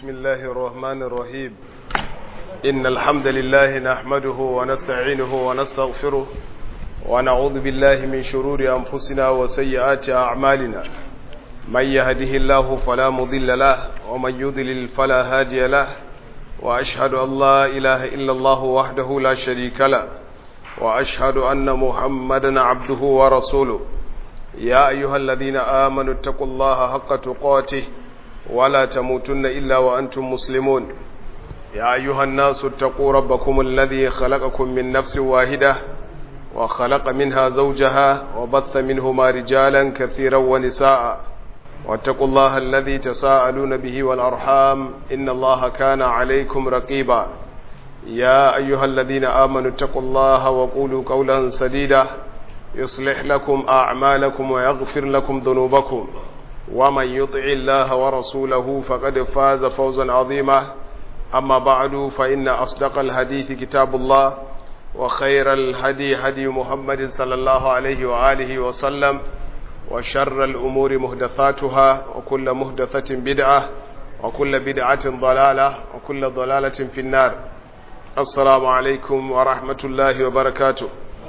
بسم الله الرحمن الرحيم إن الحمد لله نحمده ونستعينه ونستغفره ونعوذ بالله من شرور أنفسنا وسيئات أعمالنا من يهده الله فلا مضل له ومن يضلل فلا هادي له وأشهد أن لا إله إلا الله وحده لا شريك له وأشهد أن محمدا عبده ورسوله يا أيها الذين آمنوا اتقوا الله حق تقاته ولا تموتن إلا وأنتم مسلمون يا أيها الناس اتقوا ربكم الذي خلقكم من نفس واحدة وخلق منها زوجها وبث منهما رجالا كثيرا ونساء واتقوا الله الذي تساءلون به والأرحام إن الله كان عليكم رقيبا يا أيها الذين آمنوا اتقوا الله وقولوا قولا سديدا يصلح لكم أعمالكم ويغفر لكم ذنوبكم ومن يطع الله ورسوله فقد فاز فوزا عظيما أما بعد فإن أصدق الحديث كتاب الله وخير الهدي هدي محمد صلى الله عليه وآله وسلم وشر الأمور مهدثاتها وكل مهدثة بدعة وكل بدعة ضلالة وكل ضلالة في النار السلام عليكم ورحمة الله وبركاته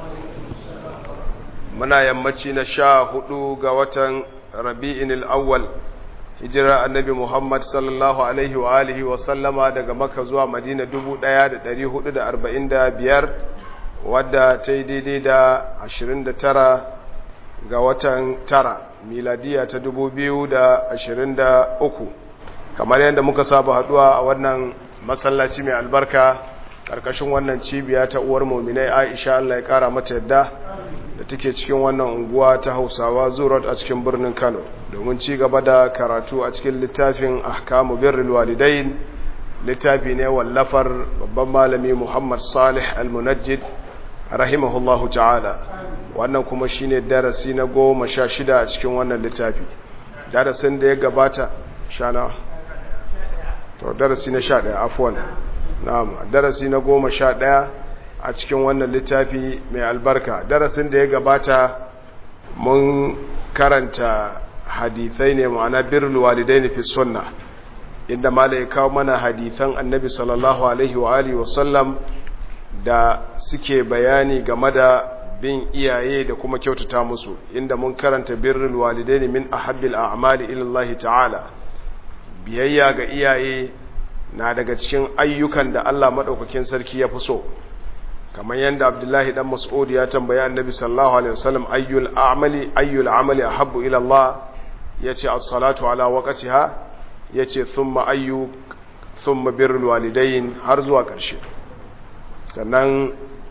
muna yammaci na sha hudu ga watan rabi'in al'awwal hijira annabi Muhammad sallallahu Alaihi wa alihi wa sallama daga maka zuwa madina 1445 wadda ta yi daidai da 29 ga watan tara miladiya ta 2023 kamar yadda muka saba haduwa a wannan masallaci mai albarka karkashin wannan cibiya ta uwar muminai aisha Allah ya kara mata yadda da take cikin wannan unguwa ta hausawa zurat a cikin birnin kano domin ci gaba da karatu a cikin littafin ahkamu birrul walidain littafi ne wallafar babban malami muhammad salih al-munajjid rahimahullahu ta'ala wannan kuma shine darasi na goma sha shida a cikin wannan littafi darasin da ya gabata shana to darasi na sha ɗaya afuwan na'am darasi na goma sha ɗaya a cikin wannan littafi mai albarka darasin da ya gabata mun karanta hadithai ne ma'ana birrul walidaini fi sunna inda mala ya kawo mana hadithan annabi sallallahu alaihi wa alihi wa sallam da suke bayani game da bin iyaye da kuma kyautata musu inda mun karanta birrul walidaini min ahabbil a'mali ila Allah ta'ala biyayya ga iyaye na daga cikin ayyukan da Allah madaukakin sarki ya fi so kamar yadda abdullahi dan mas'ud ya tambayi annabi sallallahu alaihi wasallam ayyul a'mali ayyul amali ahabbu ila Allah yace as-salatu ala waqtiha yace thumma ayyu thumma birrul walidayn har zuwa ƙarshe sannan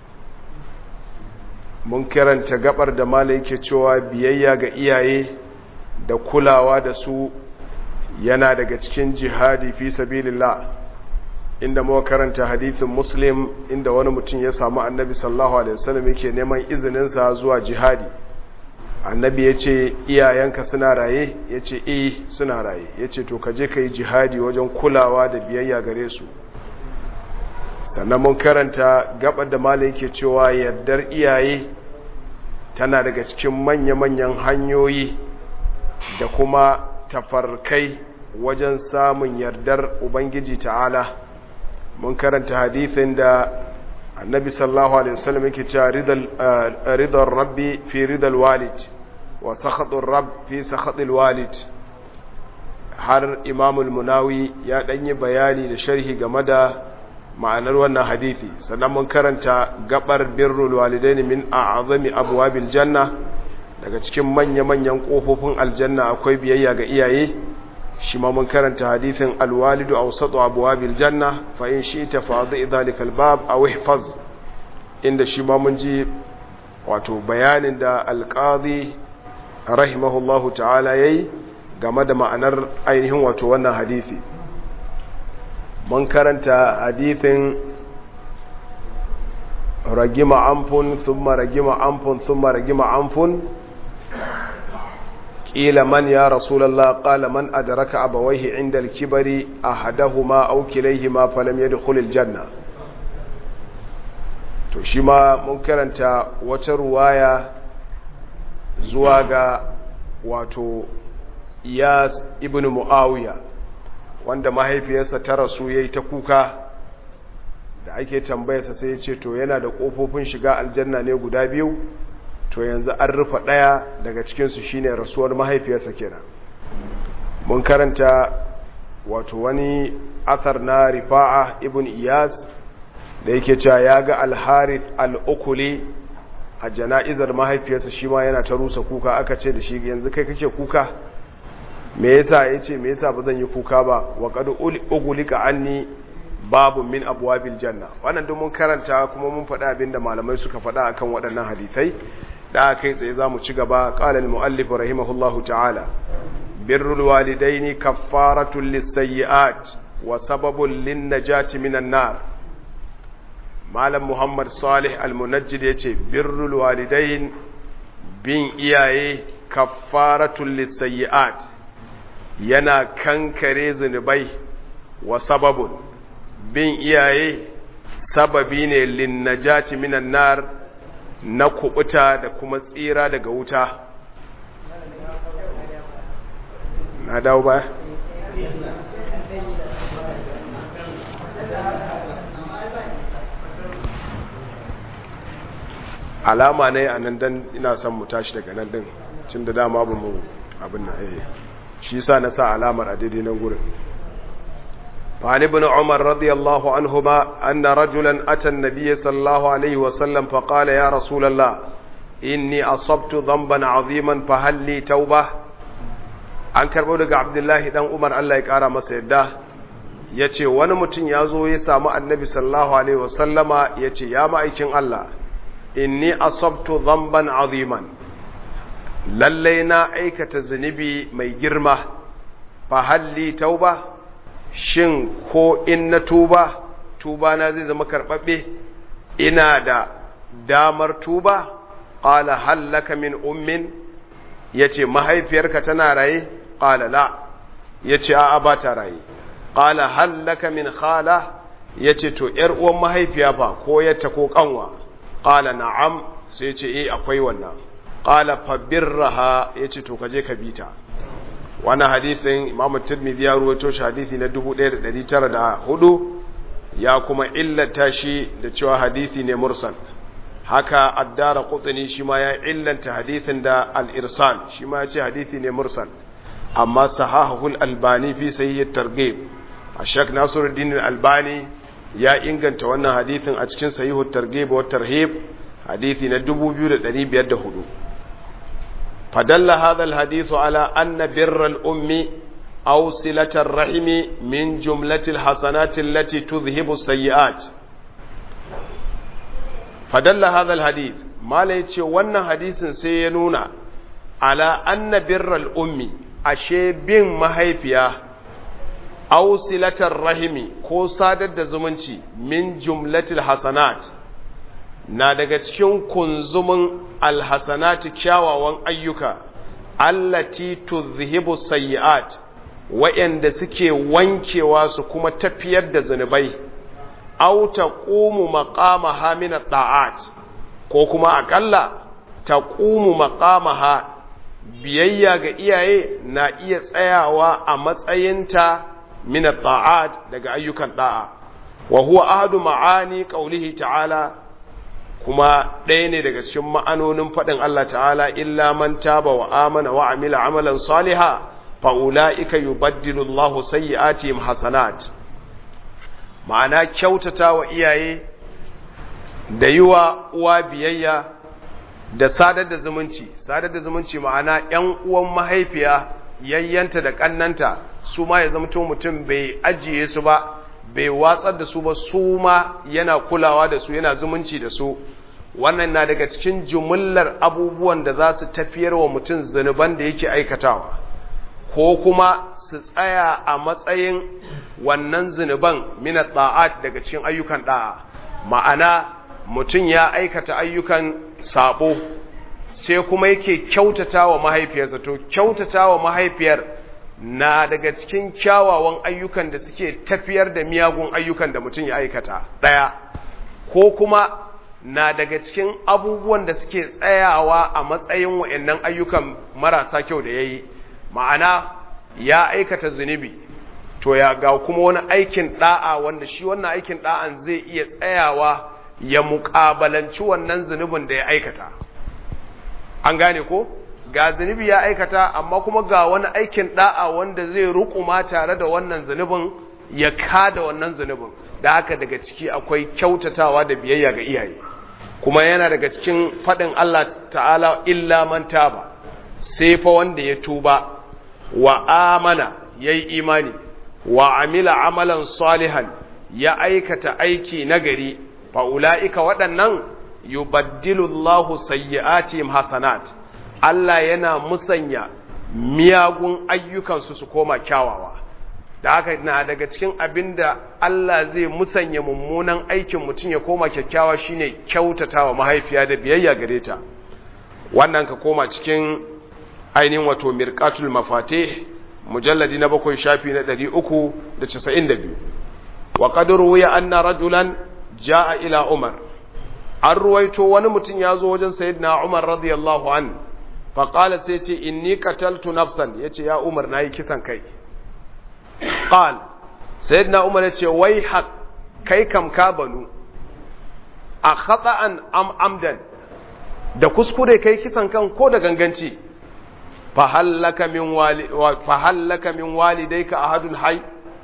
mun karanta gabar da malai yake cewa biyayya ga iyaye da kulawa da su yana daga cikin jihadi fi sabilillah inda muka karanta hadithin muslim inda wani mutum ya samu annabi sallallahu alaihi wasallam yake neman izininsa zuwa jihadi annabi ya ce iyayenka suna raye ya ce eh suna raye ya ce to kaje ka yi jihadi wajen kulawa da biyayya gare su sannan mun karanta gabar da mala yake cewa yardar iyaye tana daga cikin manya-manyan hanyoyi da kuma tafarkai wajen samun yardar ubangiji ta'ala mun karanta hadithin da annabi sallallahu alaihi wasallam yake cewa ridal rabbi fi ridal walid wa sakhatur rabb fi sakhatil walid har imamul munawi ya danyi bayani da sharhi game da ma'anar wannan hadithi sannan mun karanta gabar birrul walidaini min a'zami abwabil janna daga cikin manya-manyan kofofin aljanna akwai biyayya ga iyaye shi ma mun karanta hadithin alwalidu awsatu abwabil janna fa in shi'ta fa'dhi dhalika albab aw ihfaz inda shi ma mun ji wato bayanin da alqadi rahimahullahu ta'ala yayi game da ma'anar ainihin wato wannan hadisi mun karanta hadithin ragima amfun thumma ragima amfun thumma ragima amfun قيل من يا رسول الله قال من أدرك أبويه عند الكبر أحدهما أو كليهما فلم يدخل الجنة to shi ma mun karanta wata ruwaya zuwa ga wato iyas ibn muawiya wanda mahaifiyarsa ta rasu yayi ta kuka da ake tambayarsa sai ya ce to yana da kofofin shiga aljanna ne guda biyu to yanzu an rufe daya daga cikin su shine rasuwar mahaifiyarsa kenan mun karanta wato wani athar na rifa'a ibn iyas da yake cewa ya ga al-harith al-ukuli a jana'izar mahaifiyarsa shi ma yana ta rusa kuka aka ce da shi yanzu kai kake kuka me yasa yace me yasa bazan yi kuka ba wa qad ugulika anni babu min abwabil janna wannan duk mun karanta kuma mun faɗa abinda malamai suka faɗa akan waɗannan hadisai da kai tsaye zamu ci gaba qala al-muallif rahimahullahu ta'ala birrul walidaini kaffaratun lis-sayyi'at wa sababun lin-najati minan nar malam muhammad salih al-munajjid yace birrul walidain bin iyaye kaffaratun lis-sayyi'at yana kankare zunubai wa sababun bin iyaye sababi ne linnajati minan nar na kubuta da kuma tsira daga wuta na dawo ba alama ne a nan dan ina son mu tashi daga nan din cin da dama ba mu abin na eh shi sa na sa alamar a daidai nan gurin فعن ابن عمر رضي الله عنهما أن رجلا أتى النبي صلى الله عليه وسلم فقال يا رسول الله إني أصبت ذنبا عظيما فهل لي توبة an karɓo daga abdullahi dan umar allah ya ƙara masa yadda ya ce wani mutum ya zo ya samu annabi sallallahu alaihi wasallama ya ce ya ma'aikin allah inni asabtu zamban aziman lallai na aikata zunubi mai girma fa halli tauba shin ko in na tuba tuba na zai zama karɓaɓɓe ina da damar tuba ƙala hallaka min ummin ya ce mahaifiyarka tana raye ƙala la ya ce a'a ba ta raye ƙala hallaka min khala ya ce to ‘yar uwan mahaifiya fa ko yatta ko ƙanwa ƙala na'am sai ce eh akwai wannan ƙala fabirraha ya ce to kaje ka bita wannan hadithin imamu tirmidhi ya ruwaito shi hadithi na 1904 ya kuma illata shi da cewa hadithi ne mursal haka addara qutni shi ma ya illanta hadithin da al-irsal shi ma ya ce hadithi ne mursal amma sahahul albani fi sahih at-targhib ashak nasiruddin al-albani ya inganta wannan hadithin a cikin sahih at-targhib wa tarhib hadithi na 2504 فدل هذا الحديث على أن بر الأم أو صلة الرحم من جملة الحسنات التي تذهب السيئات فدل هذا الحديث ما ليتي وانا حديث سينونا على أن بر الأم أشي بن مهيفيا أو صلة الرحم كو سادة زمنشي من جملة الحسنات na daga cikin kunzumin alhasanati kyawawan ayyuka allati tuzhibu sayyi'at wa'anda suke wankewa su kuma tafiyar da zunubai aw taqumu maqamaha min at-ta'at ko kuma akalla taqumu maqamaha biyayya ga iyaye na iya tsayawa a matsayinta min at-ta'at daga ayyukan da'a wa huwa ahadu ma'ani qawlihi ta'ala kuma ɗaya ne daga cikin ma'anonin faɗin Allah ta'ala illa man taba wa amana wa amila amalan saliha fa ulaika yubaddilu Allahu sayyi'atihim hasanat ma'ana kyautata wa iyaye da yiwa uwa biyayya da sadar da zumunci sadar da zumunci ma'ana ƴan uwan mahaifiya yayyanta da kannanta su ma ya zamto mutum bai ajiye su ba bai watsar da su ba su ma yana kulawa da su yana zumunci da su wannan na daga cikin jumullar abubuwan da za su tafiyar wa mutum zunuban da yake aikatawa ko kuma su tsaya a matsayin wannan zunuban minat da'at daga cikin ayyukan da'a ma'ana mutum ya aikata ayyukan sabo sai kuma yake kyautata wa mahaifiyarsa to kyautata wa mahaifiyar na daga cikin kyawawan ayyukan da suke tafiyar da miyagun ayyukan da mutum ya aikata ɗaya ko kuma na daga cikin abubuwan da suke tsayawa a matsayin wa'annan ayyukan marasa kyau da ya yi ma'ana ya aikata zunubi to ya ga kuma wani aikin da'a wanda shi wannan aikin da'an zai iya tsayawa ya muƙabalanci wannan zunubin da ya aikata an gane ko ga zunubi ya aikata amma kuma ga wani aikin da'a wanda zai rukuma tare da wannan zunubin ya kada wannan zunubin da haka daga ciki akwai kyautatawa da biyayya ga iyaye kuma yana daga cikin faɗin Allah ta'ala illa man taba sai fa wanda ya tuba wa amana yayi imani wa amila amalan salihan ya aikata aiki nagari fa ulaika waɗannan yubaddilu Allahu sayyi'atihim hasanat Allah yana musanya miyagun ayyukansu su koma kyawawa da haka na daga cikin abinda Allah zai musanya mummunan aikin mutum ya koma kyakkyawa shine kyautatawa mahaifiya da biyayya gare ta wannan ka koma cikin ainihin wato mirqatul mafatih mujalladi na bakwai shafi na 392 wa qad ruwiya anna rajulan jaa ila umar an ruwaito wani mutum ya zo wajen sayyidina umar radiyallahu an faƙala sai ce inni qataltu nafsan yace ya umar nayi kisan kai qal sayyidina umar yace wai haq kai kam ka banu a khata'an am amdan da kuskure kai kisan kan ko da ganganci fa hallaka min wali fa hallaka min walidayka ahadun hay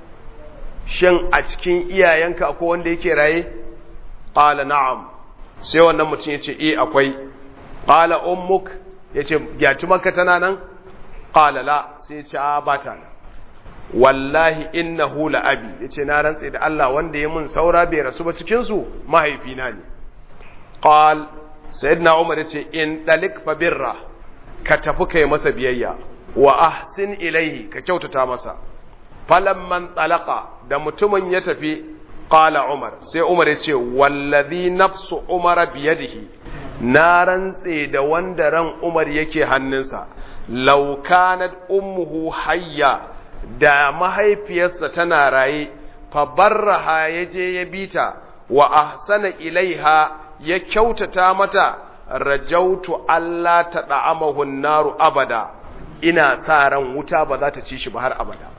shin a cikin iyayenka akwai wanda yake raye qala na'am sai wannan mutum yace eh akwai qala ummuk yace gyaci maka tana nan qala la sai yace a ba ta nan wallahi innahu la abi yace na rantse da Allah wanda ya mun saura bai rasu ba cikin su mahaifina ne qal sayyidina umar yace in dalik fa birra ka tafi kai masa biyayya wa ahsin ilaihi ka kyautata masa falamman talaka da mutumin ya tafi qala umar sai umar yace wallazi nafsu umara biyadihi na rantse da wanda ran umar yake hannunsa law kanat ummuhu hayya da mahaifiyarsa tana raye fa barraha yaje ya bita wa ahsana ilaiha ya kyautata mata rajautu Allah ta da'amahu naru abada ina sa ran wuta ba za ta ci shi ba har abada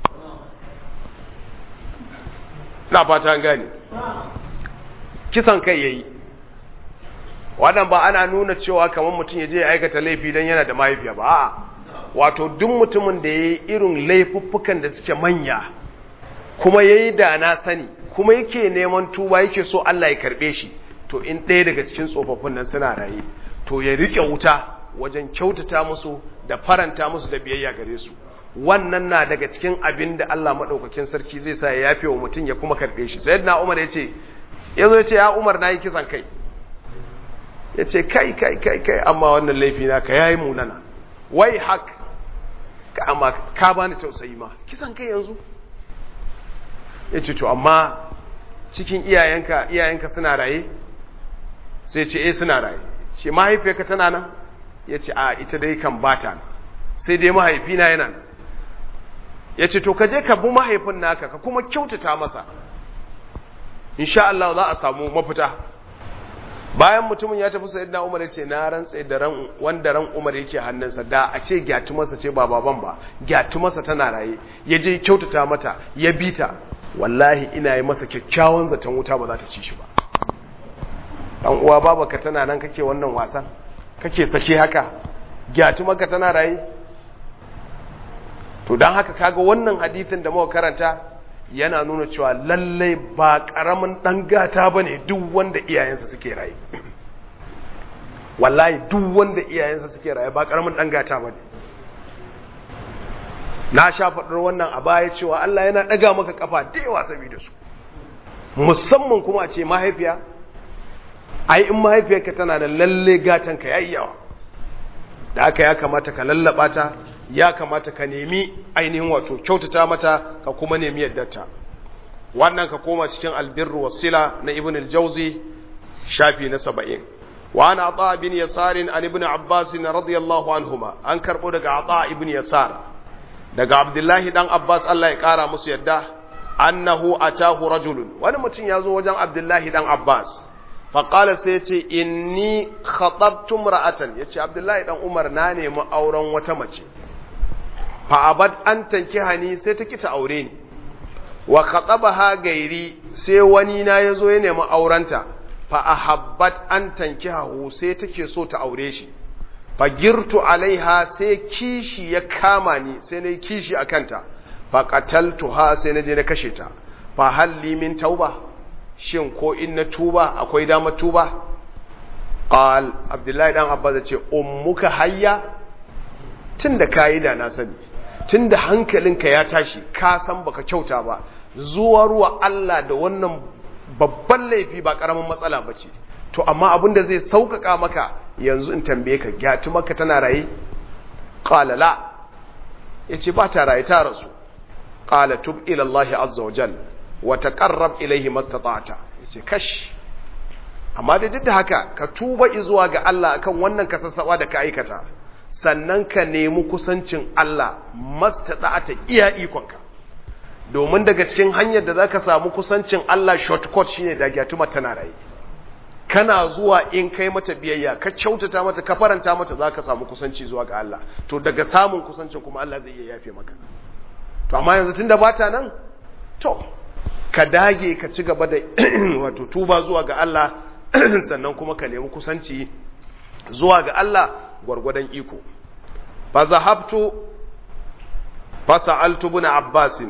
na fata gani kisan kai yayi wannan ba ana nuna cewa kamar mutum ya je ya aikata laifi don yana da mahaifiya ba a'a wato duk mutumin da ya yi irin laifuffukan da suke manya kuma ya yi da na sani kuma yake neman tuba yake so Allah ya karɓe shi to in ɗaya daga cikin tsofaffin nan suna raye to ya riƙe wuta wajen kyautata musu da faranta musu da biyayya gare su wannan na daga cikin abin da Allah maɗaukakin sarki zai sa ya yafe wa mutum ya kuma karɓe shi sai na umar ya ce ya zo ya ce ya umar na yi kisan kai ya ce kai kai kai kai amma wannan laifi na ka yayi munana wai hak ka amma ka bani tausayi ma kisan kai yanzu ya ce to amma cikin iyayenka iyayenka suna raye sai ce eh suna raye ce mahaifiyarka tana nan ya ce a ita dai kan bata nan sai dai mahaifina yana nan ya ce to ka je ka bi mahaifin naka ka kuma kyautata masa insha Allah za a samu mafita bayan mutumin ya tafi sayyidina Umar ya ce na rantse da ran wanda ran Umar yake hannunsa da a ce gyatu masa ce ba baban ba gyatu masa tana raye ya je kyautata mata ya bita wallahi ina yi masa kyakkyawan zaton wuta ba za ta ci shi ba dan uwa babaka tana nan kake wannan wasan kake sake haka gyatu maka tana raye to dan haka kaga wannan hadisin da muka karanta yana nuna cewa lallai ba karamin dan gata bane duk wanda iyayensa suke raye wallahi duk wanda iyayensa suke raye ba karamin dan gata bane na sha faɗar wannan a baya cewa Allah yana ɗaga maka kafa da yawa saboda su musamman kuma a ce mahaifiya ai in mahaifiyarka tana da lalle gatanka yayi yawa da aka ya kamata ka lallaba ta ya kamata ka nemi ainihin wato kyautata mata ka kuma nemi yaddarta wannan ka koma cikin albirru wasila na ibn al-jawzi shafi na 70 wa ana ata bin yasar an ibn abbas radiyallahu anhuma an karbo daga ata ibn yasar daga abdullahi dan abbas Allah ya kara musu yadda annahu atahu rajulun wani mutum ya zo wajen abdullahi dan abbas faƙala sai ce inni khatabtum ra'atan ya ce abdullahi ɗan umar na nemi auren wata mace fa'abad an tanki hani sai ta kita aure ni wa khatabaha gairi sai wani na yazo ya nemi aurenta fa ahabbat an tankihahu sai take so ta aure shi fa girtu alaiha sai kishi ya kama ni sai nayi kishi akanta fa qataltuha sai naje na kashe ta fa halli min tauba shin ko in na tuba akwai dama tuba qal abdullahi dan abbas ya ce ummuka hayya tunda kayi da na sani tunda hankalinka ya tashi ka san baka kyauta ba zuwa ruwa Allah da wannan babban laifi ba karamin matsala bace to amma abin da zai sauƙaƙa maka yanzu in tambaye ka gyatu maka tana raye qala la yace ba ta raye ta rasu qala tub ila Allah azza wa jalla wa taqarrab ilayhi mastata'ta yace kash amma da duk da haka ka tuba zuwa ga Allah akan wannan kasassawa da ka aikata sannan ka nemi kusancin Allah mastata'ta iya ikonka domin daga cikin hanyar da zaka samu kusancin Allah shortcut shine da gyatuma tana raye kana zuwa in kai mata biyayya ka kyautata mata ka faranta mata zaka samu kusanci zuwa ga Allah to daga samun kusancin kuma Allah zai iya yafe maka to amma yanzu tunda bata nan to ka dage ka ci gaba da wato tuba zuwa ga Allah sannan kuma ka nemi kusanci zuwa ga Allah gwargwadon iko fa zahabtu fa sa'altu ibn Abbas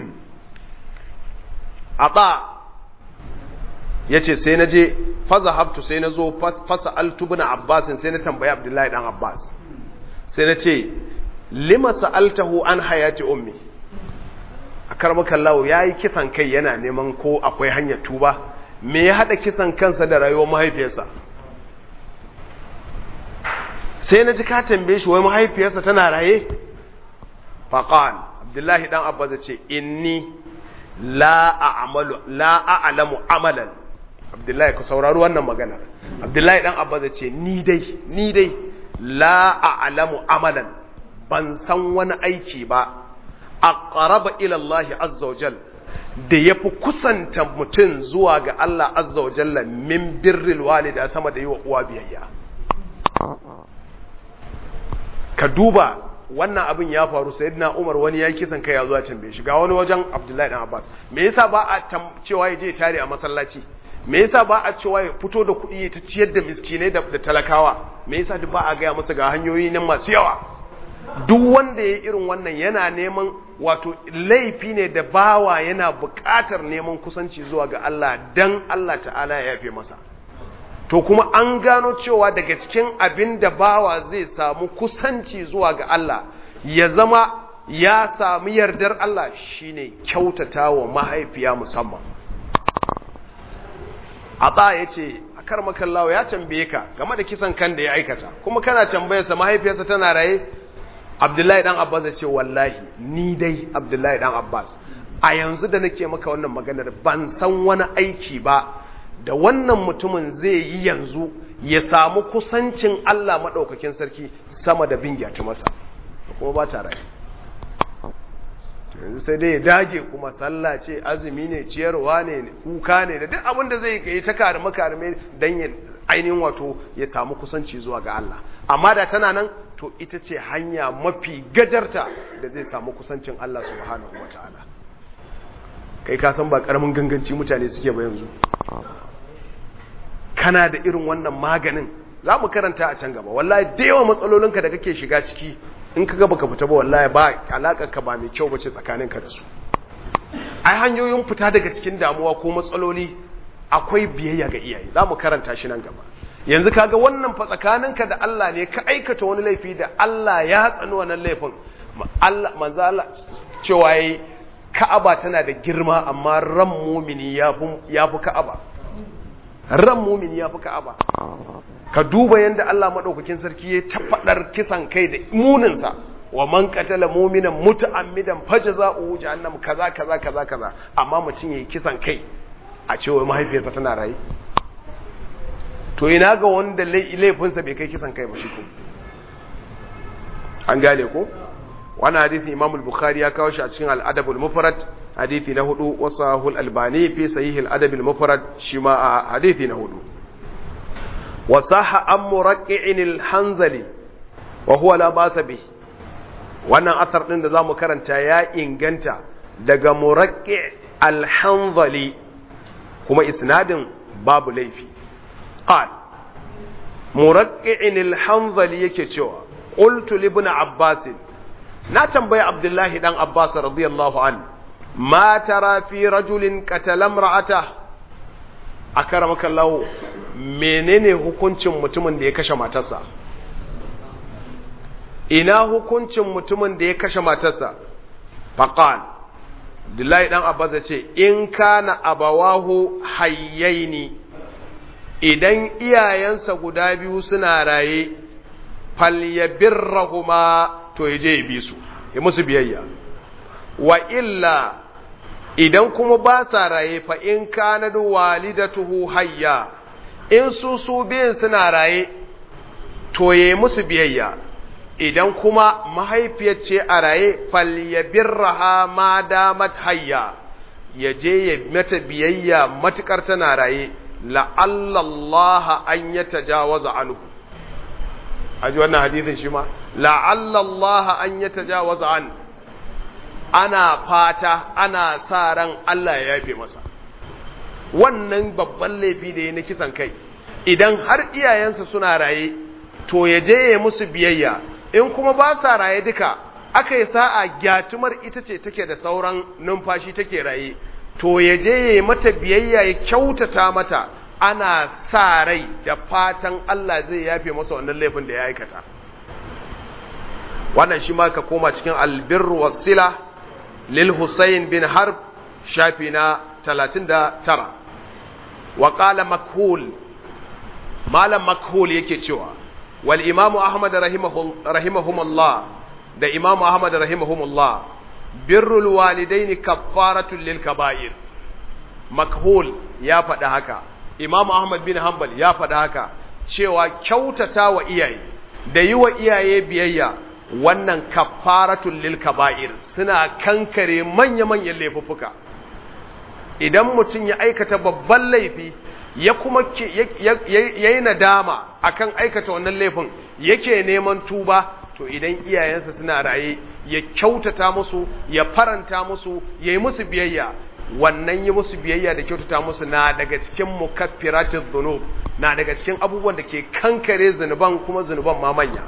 ata yace sai naje fa zahabtu sai nazo fa sa'altu ibn Abbas sai na tambayi Abdullahi dan Abbas sai nace lima sa'altahu an hayati ummi a karmakan lawo ya yi kisan kai yana neman ko akwai hanyar tuba me ya haɗa kisan kansa da rayuwar mahaifiyarsa sai na ji ka tambaye shi wai mahaifiyarsa tana raye faƙan abdullahi ɗan abba ce inni la a'lamu amalan abdullahi ku saurari wannan maganar abdullahi ɗan abba ce ni dai ni dai la a'lamu amalan ban san wani aiki ba aqraba ila Allah azza wa jal da yafi kusanta mutum zuwa ga Allah azza wa jalla min birril walida sama da yi wa uwa biyayya ka duba wannan abin ya faru sayyidina Umar wani ya kisan kai ya zuwa tambaye shi ga wani wajen Abdullahi dan Abbas me yasa ba a cewa ya je tare a masallaci me yasa ba a cewa ya fito da kuɗi ya ta ciyar da miskinai da talakawa me yasa duk ba a gaya masa ga hanyoyi nan masu yawa duk wanda ya irin wannan yana neman wato laifi ne da bawa yana buƙatar neman kusanci zuwa ga Allah dan Allah ta'ala ya yafe masa to kuma an gano cewa daga cikin abin da bawa zai samu kusanci zuwa ga Allah ya zama ya sami yardar Allah shine kyautata wa mahaifiya musamman a ya ce a karmakallawa ya tambaye ka game da kisan kan da ya aikata kuma kana tambayarsa mahaifiyarsa tana raye Abdullahi dan Abbas ya ce wallahi ni dai Abdullahi dan Abbas a yanzu da nake maka wannan maganar ban san wani aiki ba da wannan mutumin zai yi yanzu ya samu kusancin Allah madaukakin sarki sama da bin gyata masa kuma ba ta rai yanzu sai dai ya dage kuma sallah ce azumi ne ciyarwa ne kuka ne da duk abin da zai yi ta karime karime dan ya ainihin wato ya samu kusanci zuwa ga Allah amma da tana nan to ita ce hanya mafi gajarta da zai samu kusancin Allah subhanahu wataala kai ka san ba karamin ganganci mutane suke ba yanzu kana da irin wannan maganin za mu karanta a can gaba wallahi da yawa matsalolinka da kake shiga ciki in ka gaba ka fita ba wallahi ba ka ba mai kyau bace tsakaninka da su ai hanyoyin fita daga cikin damuwa ko matsaloli akwai biyayya ga iyaye za mu karanta shi nan gaba yanzu kaga wannan fa tsakaninka da Allah ne ka aikata wani laifi da Allah ya tsani wannan laifin Allah manzo Allah cewa yayi Ka'aba tana da girma amma ran mumini yafi yafi Ka'aba ran mumini yafi Ka'aba ka duba yanda Allah madaukakin sarki ya tafadar kisan kai da munin sa wa man qatala mu'minan muta'ammidan fajza'uhu jahannam kaza kaza kaza kaza amma mutum yayi kisan kai a cewa mahaifiyarsa tana raye to ina ga wanda laifinsa bai kai kisan kai ba shi ko an gane ko wannan hadisi Imam al-Bukhari ya kawo shi a cikin al-Adab al-Mufrad hadisi na hudu wa sahul albani fi sahih al-Adab al-Mufrad shi ma a hadisi na hudu wa sahha an muraqqi'in al-Hanzali wa huwa la basa bi wannan asar din da zamu karanta ya inganta daga muraqqi' al-hanzali kuma isnadin babu laifi qal muraqqi'in al-hanzali yake cewa qultu li ibn abbas na tambayi abdullahi dan abbas radiyallahu an ma tara fi rajulin qatala imra'ata akramaka Allah menene hukuncin mutumin da ya kashe matarsa ina hukuncin mutumin da ya kashe matarsa faqal Abdullahi dan Abbas ya ce in kana abawahu hayyaini idan iyayensa guda biyu suna raye falyabirrahuma to yaje ya bi su ya musu biyayya wa illa idan kuma ba sa raye fa in kana walidatuhu hayya in su su biyan suna raye to yayi musu biyayya idan kuma mahaifiyar ce a raye falyabirraha ma damat hayya ya je ya mata biyayya matukar tana raye la'allallaha an ya tajawaza anhu aji wannan hadithin shi ma la'allallaha an ya tajawaza an ana fata ana sa ran Allah ya yafe masa wannan babban laifi da ya na kisan kai idan har iyayensa suna raye to ya je ya musu biyayya in kuma ba sa raye duka aka yi sa'a gyatumar ita ce take da sauran numfashi take raye to ya je ya yi mata biyayya ya kyautata mata ana sa rai da fatan Allah zai yafe masa wannan laifin da ya aikata wannan shi ma ka koma cikin albirru wasila lil Husayn bin Harb shafi na 39 wa qala makhul malam makhul yake cewa wal imamu ahmad rahimahumullah da imamu ahmad rahimahumullah birrul walidaini kaffaratun lil kaba'ir makhul ya faɗi haka imamu ahmad bin hanbal ya faɗi haka cewa kyautata wa iyaye da yi wa iyaye biyayya wannan kaffaratun lil kaba'ir suna kankare manya-manyan laifuffuka idan mutum ya aikata babban laifi ya kuma ya yi nadama akan aikata wannan laifin yake neman tuba to idan iyayensa suna raye ya kyautata musu ya faranta musu ya yi musu biyayya wannan yi musu biyayya da kyautata musu na daga cikin mukaffiratin zunub na daga cikin abubuwan da ke kankare zunuban kuma zunuban ma manya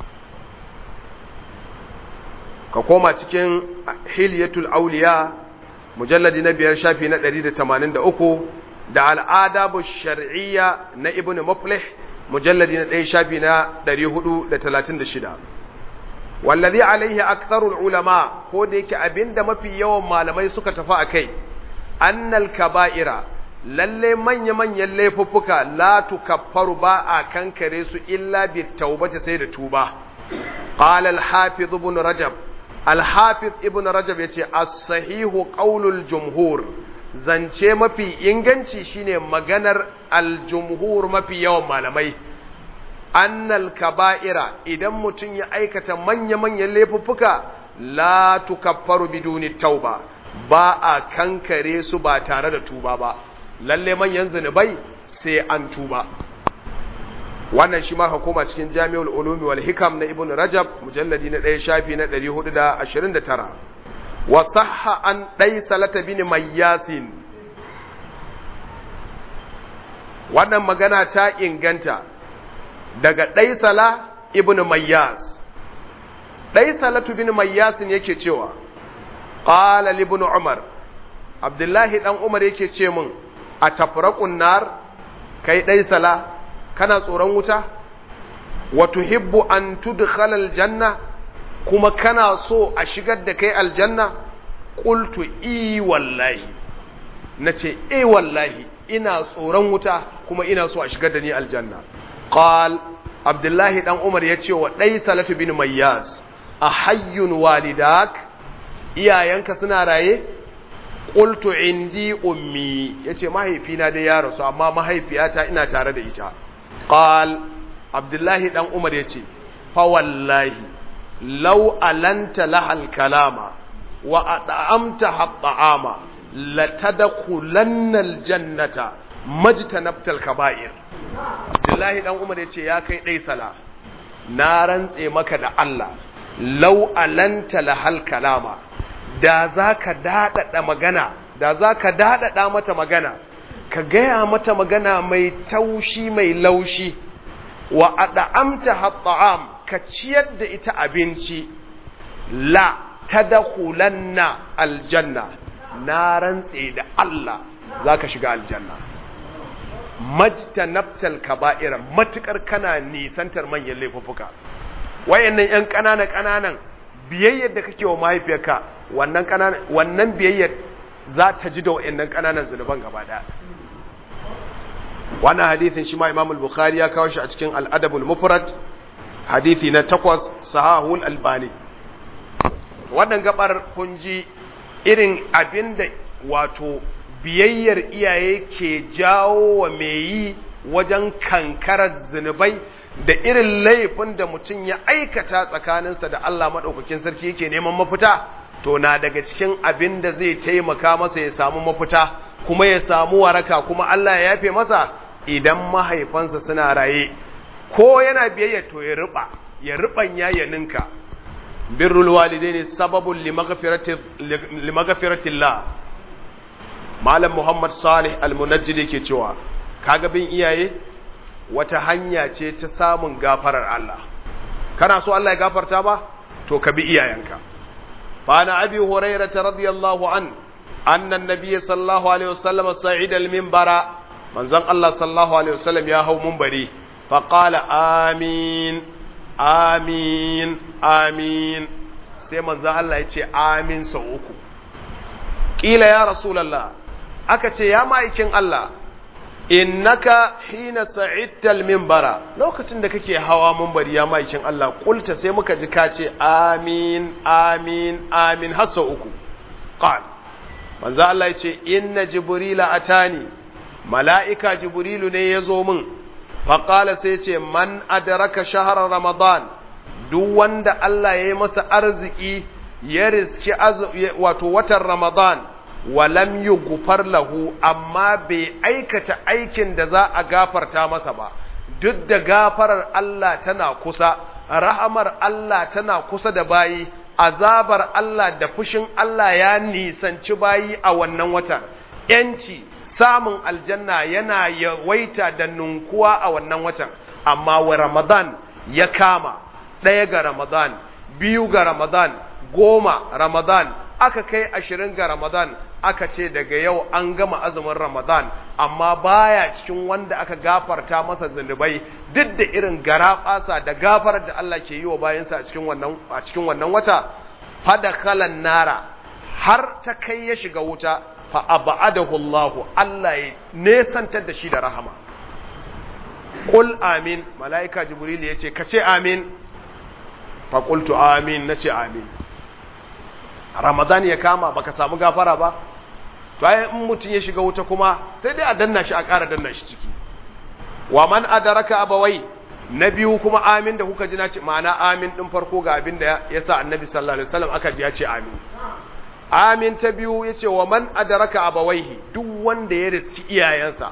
ka koma cikin hilyatul auliya mujalladi na biyar shafi na 183 da al'adabu shar'iyya na ibn muflih mujalladi na ɗaya shafi na 436 wallazi alaihi aktharul ulama ko da yake abinda mafi yawan malamai suka tafi akai annal kaba'ira lalle manya manyan laifuffuka la tukaffaru ba a kankare su illa bi taubati sai da tuba qala al hafiz ibn rajab al hafiz ibn rajab yace as-sahihu qaulul jumhur zance mafi inganci shine maganar al-jumhur mafi yawan malamai annal kaba'ira idan mutum ya aikata manya-manyan laifuffuka la tukaffaru biduni tauba ba a kankare su ba tare da tuba ba lalle manyan zunubai sai an tuba wannan shi ma hukuma cikin jami'ul ulumi wal hikam na ibn rajab mujalladi na ɗaya shafi na 429 wa sahha an ɗai salata bin mayyasin wannan magana ta inganta daga ɗaisala ibn mayyas ɗaisalatu bin mayyasin yake cewa ƙala ibn umar abdullahi ɗan umar yake ce min a tafraƙun nar kai ɗaisala kana tsoron wuta wa tuhibbu an tudkhala aljanna kuma kana so a shigar da kai aljanna qultu i wallahi nace eh wallahi ina tsoron wuta kuma ina so a shigar da ni aljanna qal abdullahi dan umar ya ce wa dai salatu bin mayyaz a hayyun walidak iyayenka suna raye qultu indi ummi yace mahaifina dai ya rasu amma mahaifiyata ina tare da ita qal abdullahi dan umar yace fa wallahi law alanta lahal kalama wa at'amta hatta'ama latadkhulanna aljannata majtanabtal kaba'ir Abdullahi dan Umar yace ya kai dai sala na rantse maka da Allah law alanta lahal kalama da zaka dadada magana da za ka daɗaɗa mata magana ka gaya mata magana mai taushi mai laushi wa ad'amta hatta'am ka ciyar da ita abinci la tadkhulanna aljanna na rantse da Allah zaka shiga aljanna majtanabtal kaba'ira matukar kana nisantar manyan laifuffuka wayannan yan kanana kananan biyayyar da kake wa mahaifiyarka wannan kananan wannan biyayyar za ta ji da wayannan kananan zunuban gaba daya wannan hadithin shi ma Imam al-Bukhari ya kawo shi a cikin Al-Adab al-Mufrad hadithi na takwas Sahahul Albani wannan gabar kun ji irin abinda wato biyayyar iyaye ke jawo wa mai yi wajen kankarar zunubai da irin laifin da mutum ya aikata tsakaninsa da Allah maɗaukakin sarki yake neman mafita to na daga cikin abin da zai taimaka masa ya samu mafita kuma ya samu waraka kuma Allah ya yafe masa idan mahaifansa suna raye ko yana biyayya to ya riba ya ribanya ya ninka birrul walidaini sababun limaghfiratillah malam muhammad salih almunajjid yake cewa kaga bin iyaye wata hanya ce ta samun gafarar Allah kana so Allah ya gafarta ba to ka bi iyayenka fa na abi hurairah radiyallahu an anna an-nabiy sallallahu alaihi wasallam sa'ida al-minbara manzon Allah sallallahu alaihi wasallam ya hau munbari fa qala amin amin amin sai manzon Allah ya ce amin sau uku kila ya rasulullah aka ce ya ma'aikin Allah innaka hina sa'idtal minbara lokacin da kake hawa minbari ya ma'aikin Allah kulta sai muka ji ka ce amin amin amin har sau uku qal manzo Allah ya ce inna jibrila atani mala'ika jibrilu ne ya zo min faƙala sai ce man adraka shahar ramadan duk wanda Allah ya yi masa arziki ya riski wato watan ramadan walam yi gufar lahu amma bai aikata aikin da za a gafarta masa ba duk da gafarar Allah tana kusa rahamar Allah tana kusa da bayi azabar Allah da fushin Allah ya nisanci bayi a wannan watan ‘yanci samun aljanna yana yawaita da nunkuwa a wannan watan amma wa ramadan ya kama ɗaya ga ramadan biyu ga ramadan goma ramadan aka kai ashirin ga ramadan aka ce daga yau an gama azumin ramadan amma baya cikin wanda aka gafarta masa zunubai duk da irin garaɓasa da gafarar da Allah ke yi wa bayansa a cikin wannan a cikin wannan wata fadakhalan nara har ta kai ya shiga wuta fa abadahu Allah Allah ya nesantar da shi da rahama qul amin malaika jibril yace kace amin fa qultu amin nace amin ramadan ya kama baka samu gafara ba to ai in mutun ya shiga wuta kuma sai dai a danna shi a ƙara danna shi ciki wa man adaraka abawai na biyu kuma amin da kuka ji na ce ma'ana amin din farko ga abin da ya sa annabi sallallahu alaihi wasallam aka ji ya ce amin amin ta biyu ya ce wa man adaraka abawaihi duk wanda ya riski iyayensa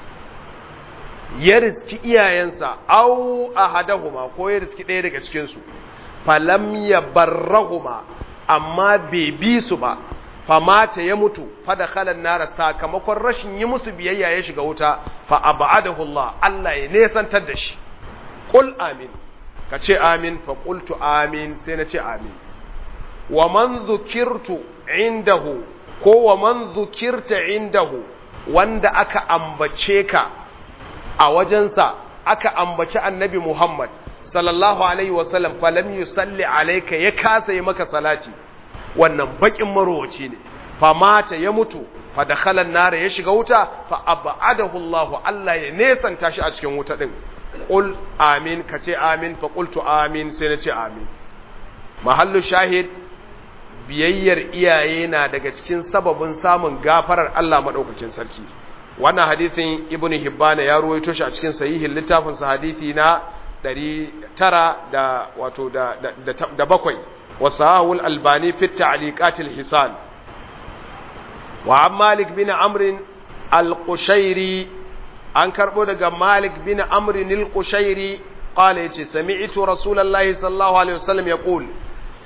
ya riski iyayensa au ahadahuma ko ya riski ɗaya daga cikinsu falam ya barrahuma amma bai bi su ba famata ya mutu fada khalan nara sakamakon rashin yi musu biyayya ya shiga wuta fa abadahu Allah Allah ya nesantar da shi qul amin ka ce amin fa qultu amin sai na ce amin wa man zukirtu indahu ko wa man zukirta indahu wanda aka ambace ka a wajensa aka ambaci annabi Muhammad sallallahu alaihi wasallam falam yusalli alayka ya kasa yi maka salati wannan bakin marowaci ne famata ya mutu fa dakhala an-nar ya shiga wuta fa abadahu Allah Allah ya nesanta shi a cikin wuta din qul amin kace amin fa qultu amin sai na ce amin mahallu shahid biyayyar iyaye na daga cikin sababin samun gafarar Allah madaukakin sarki wannan hadisin ibnu hibbana ya ruwaito shi a cikin sahihin littafin sa hadisi na 900 da wato da da, da bakwai wasahul albani fi ta'liqat hisan wa an malik bin amr al-qushairi an karbo daga malik bin amr al-qushairi qala yace sami'tu rasulullahi sallallahu alaihi wasallam yaqul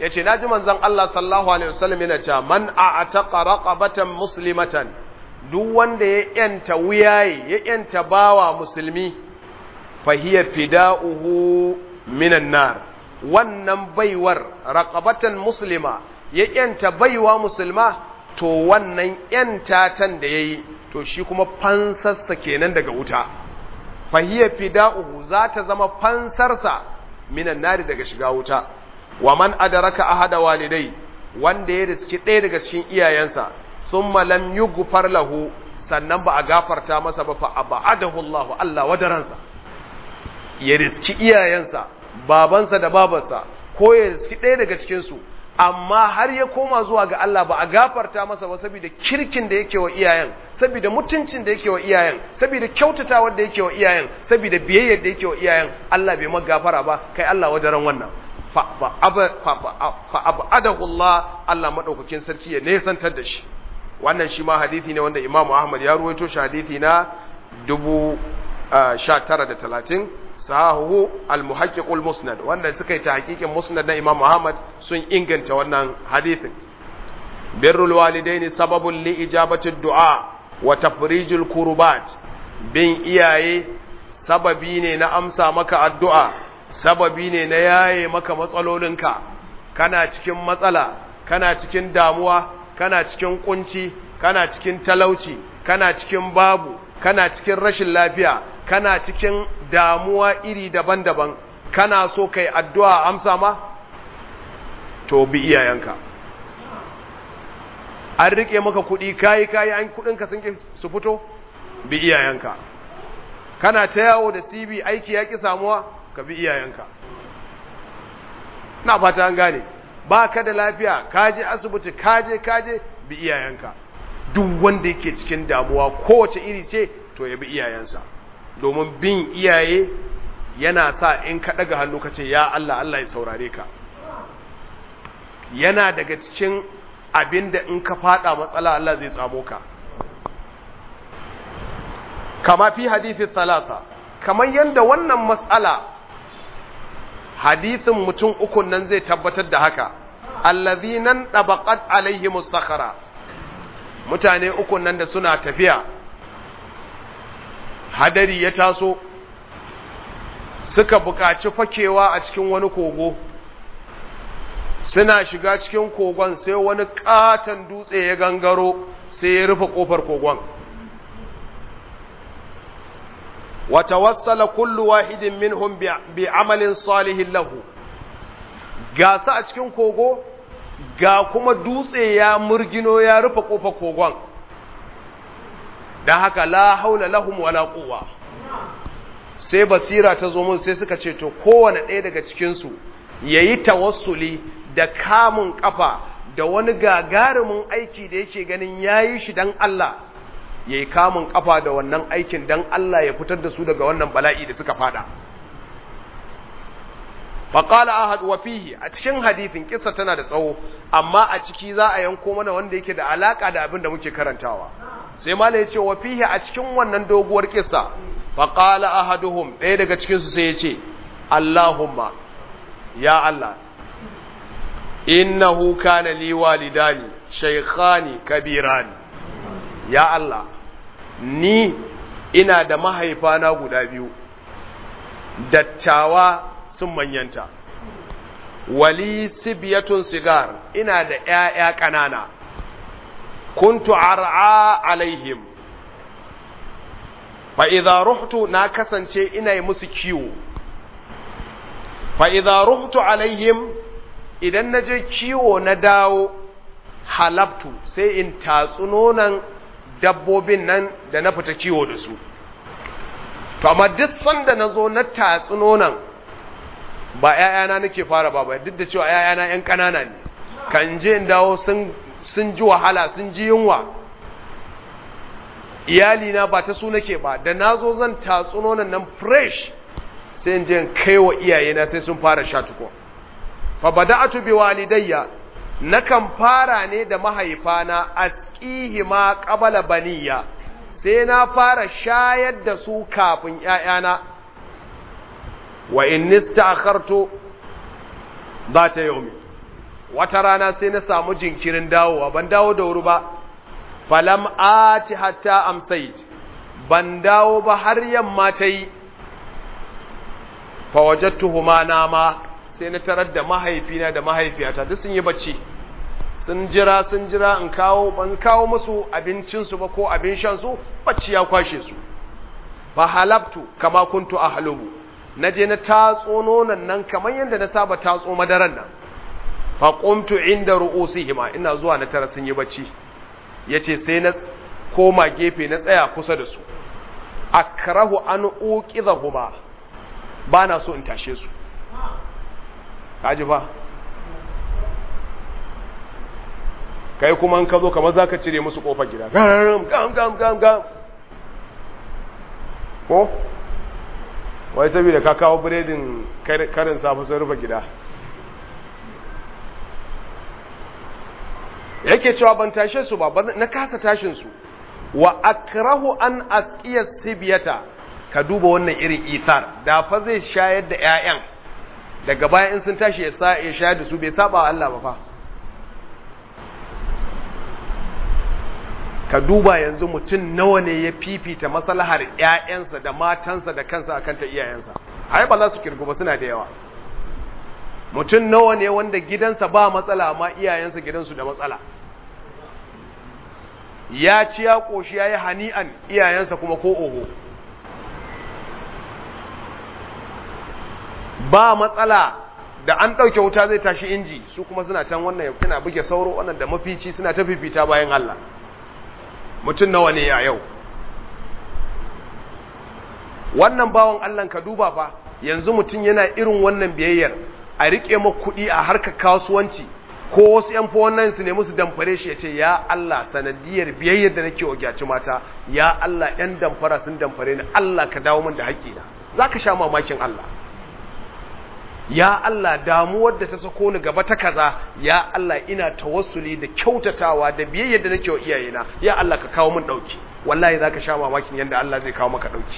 yace naji manzon Allah sallallahu alaihi wasallam yana cewa man a'taqa raqabatan muslimatan duk wanda ya yanta wuyaye ya yanta bawa musulmi fahiya fida'uhu minan nar wannan baiwar raqabatan muslima ya yanta baiwa musulma to wannan yantatan da yayi to shi kuma fansarsa kenan daga wuta fahiya fida'uhu za ta zama fansarsa minan nari daga shiga wuta wa man adaraka ahada walidai wanda ya riski ɗaya daga cikin iyayensa thumma lam yughfar lahu sannan ba a gafarta masa ba fa abadahu Allah Allah wadaransa ya riski iyayensa babansa da babarsa ko ya riski ɗaya daga cikin su amma har ya koma zuwa ga Allah ba a gafarta masa ba saboda kirkin da yake wa iyayen saboda mutuncin da yake wa iyayen saboda kyautatawar da yake wa iyayen saboda biyayyar da yake wa iyayen Allah bai maka gafara ba kai Allah wajaran wannan fa abadahu Allah Allah madaukakin sarki ya nesantar da shi wannan shi ma hadisi ne wanda Imam Ahmad ya ruwaito shi hadisi na 1930 sahahu al-muhaqqiqul musnad wanda suka yi ta hakikin musnad na Imam Ahmad sun inganta wannan hadisin birrul walidaini sababun li ijabati du'a wa tafrijul kurubat bin iyaye sababi ne na amsa maka addu'a sababi ne na yaye maka matsalolinka kana cikin matsala kana cikin damuwa kana cikin kunci kana cikin talauci kana cikin babu kana cikin rashin lafiya kana cikin damuwa iri daban-daban kana so kai addu'a amsa ma to bi iyayenka an rike maka kuɗi kayi kayi an kuɗinka sun su fito bi iyayenka kana ta yawo da CB aiki ya ki samuwa ka bi iyayenka na fata an gane ba ka da lafiya kaje asibiti kaje kaje bi iyayenka duk wanda yake cikin damuwa kowace iri ce to ya bi iyayensa domin bin iyaye yana sa in ka ɗaga hannu ka ce ya Allah Allah ya saurare ka yana daga cikin abin da in ka fada matsala Allah zai tsamo ka kama fi hadithi talata kamar yadda wannan matsala hadithin mutum ukun nan zai tabbatar da haka allazinan dabaqat alaihimus sakhara mutane ukun nan da suna tafiya hadari ya taso suka buƙaci fakewa a cikin wani kogo suna shiga cikin kogon sai wani katon dutse ya gangaro sai ya rufe kofar kogon wata wassala kullu wahidin minhum bi amalin salihin lahu ga su a cikin kogo ga kuma dutse ya murgino ya rufe kofar kogon da haka la haula lahum wala quwwa sai basira ta zo mun sai suka ce to kowane ɗaya daga cikinsu yayi tawassuli da kamun kafa da wani gagarumin aiki da yake ganin yayi shi dan Allah yayi kamun kafa da wannan aikin dan Allah ya fitar da su daga wannan bala'i da suka fada faqala ahad wa fihi a cikin hadithin kissa tana da tsawo amma a ciki za a yanko mana wanda yake da alaka da abin da muke karantawa sai mala ya ce wa fihi a cikin wannan doguwar kissa faqala ahaduhum ɗaya daga cikin su sai ya ce Allahumma ya Allah innahu kana li walidani shaykhani kabirani ya Allah ni ina da mahaifana guda biyu dattawa sun manyanta wali sibiyatun sigar ina da ƴaƴa ƙanana kuntu ar'a alaihim fa idza ruhtu na kasance ina yi musu kiwo fa idza ruhtu alaihim idan naje kiwo na dawo halabtu sai in tatsu nonan dabbobin nan da na fita kiwo da su to amma duk sanda nazo na tatsu nonan ba ƴaƴana nake fara ba ba duk da cewa ƴaƴana ƴan ƙanana ne kan je in dawo sun sun ji wahala sun ji yunwa iyalina ba ta su nake ba da nazo zan tatsu nonon nan fresh sai in je in kai wa iyayena sai sun fara sha tuko fa bada'atu bi walidayya nakan fara ne da mahaifana asqihi ma qabala baniya sai na fara shayar da su kafin ƴaƴana wa in nistakhartu zata yawmi wata rana sai na samu jinkirin dawowa ban dawo da wuri ba falam ati hatta amsayt ban dawo ba har yamma ta yi fa wajadtuhuma nama sai na tarar da mahaifina da mahaifiyata duk sun yi bacci sun jira sun jira in kawo ban kawo musu abincinsu ba ko abin shansu bacci ya kwashe su fa halabtu kama kuntu ahlubu naje na tatso nonon nan kamar yadda na saba tatso madaran nan fa qumtu inda ru'usihima ina zuwa na tara sun yi bacci yace sai na koma gefe na tsaya kusa da su akrahu an uqidhahuma bana so in tashe su kaji fa kai kuma in ka zo kamar za ka cire musu kofar gida gam gam gam gam gam ko wai saboda ka kawo biredin karin safi sun rufe gida yake cewa ban tashe su ba na kasa tashin su wa akrahu an asqiya sibiyata ka duba wannan irin ithar da fa zai shayar da ƴaƴan daga baya in sun tashi ya shayar da su bai saba wa Allah ba fa ka duba yanzu mutum nawa ne ya fifita maslahar ƴaƴansa da matansa da kansa akan ta iyayensa ai ba za su kirgu ba suna da yawa mutum nawa ne wanda gidansa ba matsala amma iyayensa gidansu da matsala ya ci ya koshi ya yi hani'an iyayensa kuma ko oho ba matsala da an ɗauke wuta zai tashi inji su kuma suna can wannan yana buge sauro wannan da mafici suna ta fifita bayan Allah mutum nawa ne a yau wannan bawan Allah ka duba fa yanzu mutum yana irin wannan biyayyar a rike ma kuɗi a harkar kasuwanci ko wasu yan wannan su ne musu damfare shi ya ce ya Allah sanadiyar biyayyar da nake wa gyaci mata ya Allah yan damfara sun damfare ni Allah ka dawo min da haƙƙina za ka sha mamakin Allah ya Allah damuwar da ta sako ni gaba ta kaza ya Allah ina tawassuli da kyautatawa da biyayyar da nake wa iyayena ya Allah ka kawo min dauki wallahi zaka sha mamakin yanda Allah zai kawo maka dauki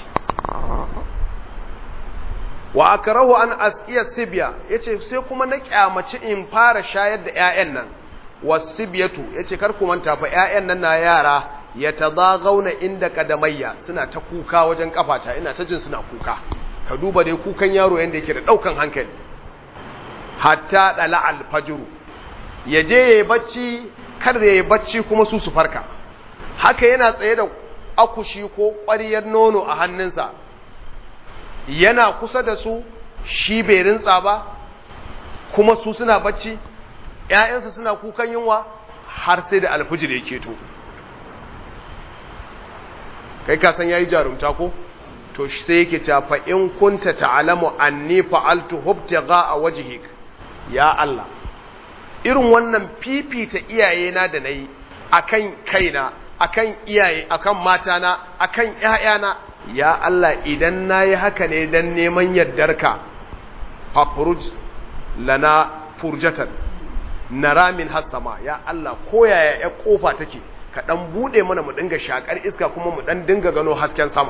wa akrahu an asiya sibya yace sai kuma na kyamaci in fara shayar da ƴaƴan nan wasibiyatu yace kar ku manta fa ƴaƴan nan na yara yatadagauna inda kadamayya suna ta kuka wajen kafata ina ta jin suna kuka ka duba dai kukan yaro yanda yake da daukan hankali hatta dala alfajr yaje yayi bacci kar yayi bacci kuma su su farka haka yana tsaye da akushi ko ƙwariyar nono a hannunsa yana kusa da su shi bai rintsa ba kuma su suna bacci ‘ya'yansa suna kukan yunwa har sai da alfijir ya keto kai kasan ya yi jarumta ko to sai yake cafa in kunta ta'alamu anni fa'altu hubtaga a wajihik ya Allah irin wannan fifita iyayena da na yi akan kaina akan iyaye akan matana akan ƴaƴana ya Allah idan nayi haka ne dan neman yardarka fafruj lana furjatan nara min hasama ya Allah koyaya ya kofa take ka dan bude mana mu dinga shakar iska kuma mu dan dinga gano hasken sama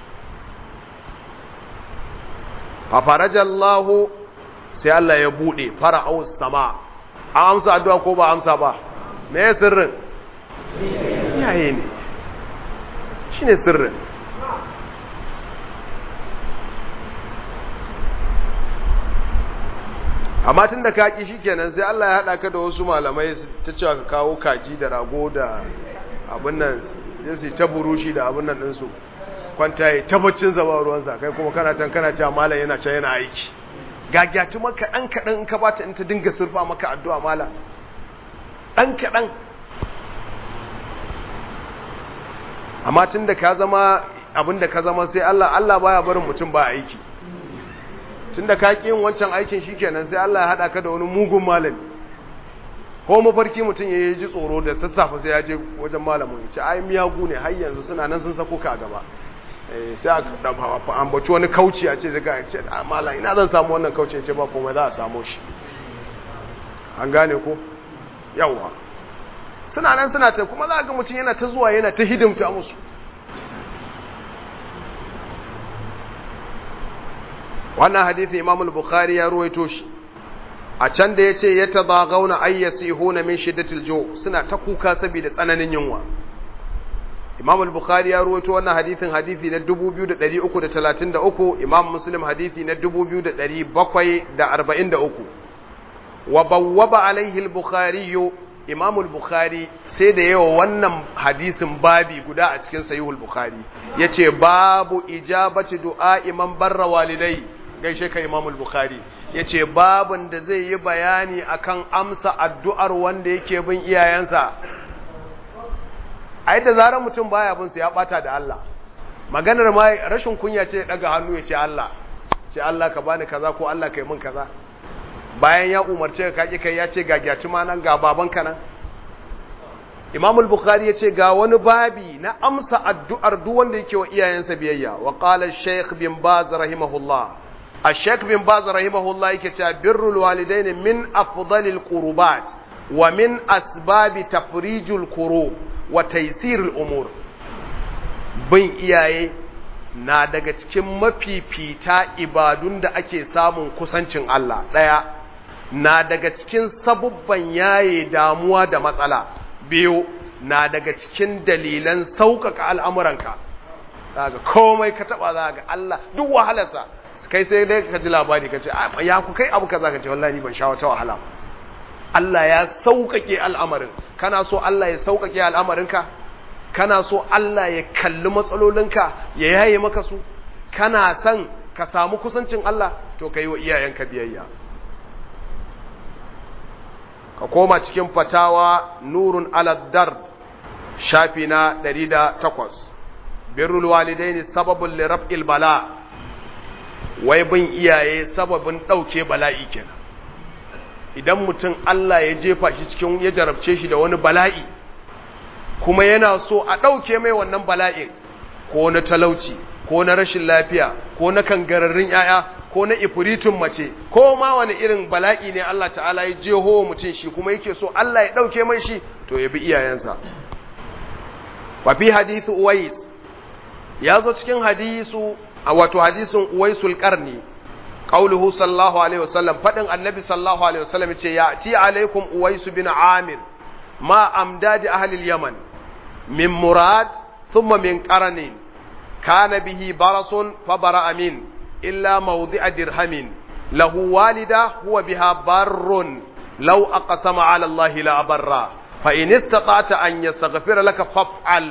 fa farajallahu sai Allah ya bude fara'u sama an amsa addu'a ko ba amsa ba me sirrin iyaye ne shi ne sirrin amma tun da kaki shi kenan sai Allah ya haɗa ka da wasu malamai ta cewa ka kawo kaji da rago da abin nan sai ta burushi da abin nan ɗinsu kwanta ya tabbacin zaba ruwansa kai kuma kana can kana cewa malam yana can yana aiki gagyatu maka ɗan kaɗan in ka bata in ta dinga surfa maka addu'a malam ɗan kaɗan amma tun da ka zama abin da ka zama sai Allah Allah baya barin mutum ba aiki tun da ka ƙi yin wancan aikin shikenan sai Allah ya haɗa ka da wani mugun malami ko mafarki mutum ya ji tsoro da sassafe sai ya je wajen malamin ya ce ai miyagu ne har yanzu suna nan sun sako ka gaba sai a ambaci wani kauci a ce zaka ce malam ina zan samu wannan kauci ya ce ba komai za a samu shi an gane ko yawwa suna nan suna ta kuma za ga mutum yana ta zuwa yana ta hidimta musu wannan hadithi imam al-bukhari ya ruwaito shi a can da yace yatadaghauna ayyasihuna min shiddatil ju suna ta kuka saboda tsananin yunwa Imam al-Bukhari ya ruwaito wannan hadithin hadithi na 2333 Imam Muslim hadithi na 2743 wa bawwaba alaihi al-Bukhari Imam al-Bukhari sai da yawa wannan hadisin babi guda a cikin Sahih al-Bukhari yace babu ijabati du'a imam barra walidai gaishe ka Imam al-Bukhari yace babun da zai yi bayani akan amsa addu'ar wanda yake bin iyayensa ai da zarar mutum baya bin su ya bata da Allah maganar ma rashin kunya ce daga hannu ya ce Allah sai Allah ka bani kaza ko Allah ka yi min kaza bayan ya umarce ka kaki kai ya ce ga gyaci ma nan ga baban ka nan Imam al-Bukhari ya ce ga wani babi na amsa addu'ar duk wanda yake wa iyayensa biyayya wa qala Sheikh bin Baz rahimahullah Sheikh bin Baz rahimahullah yake cewa birrul walidaini min afdalil qurbat wa min asbabi tafrijul kurub wa taisirul umur bin iyaye na daga cikin mafifita ibadun da ake samun kusancin Allah ɗaya na daga cikin sabubban yaye damuwa da matsala biyu na daga cikin dalilan sauƙaƙa al'amuranka daga komai ka taɓa za ga Allah duk wahalarsa kai sai dai ka ji labari ka ce ya ku kai abu ka za ka ce wallahi ban sha wata wahala Allah ya sauƙaƙe al'amarin kana so Allah ya sauƙaƙe al'amarinka kana so Allah ya kalli matsalolinka ya yaye maka su kana son ka samu kusancin Allah to ka yi wa iyayenka biyayya ka koma cikin fatawa nurun aladdar shafi na 108 birrul walidaini sababin liraf'il bala wai bin iyaye sababin ɗauke bala'i kenan idan mutum Allah ya jefa shi cikin ya jarabce shi da wani bala'i kuma yana so a ɗauke mai wannan bala'in ko na talauci ko na rashin lafiya ko na kangararrun ‘ya'ya ko na ifiritun mace ko ma wani irin bala'i ne Allah ta'ala ya jeho mutum shi kuma yake so Allah ya ɗauke mai shi to ya bi iyayensa wafi hadithu uwais ya zo cikin hadisu a wato hadisin uwaisul karni قوله صلى الله عليه وسلم فدن النبي صلى الله عليه وسلم يأتي عليكم أويس بن عامر ما أمداد أهل اليمن من مراد ثم من قرن كان به برص فبرأ من إلا موضع درهم له والدة هو بها بر لو أقسم على الله لا برا فإن استطعت أن يستغفر لك فافعل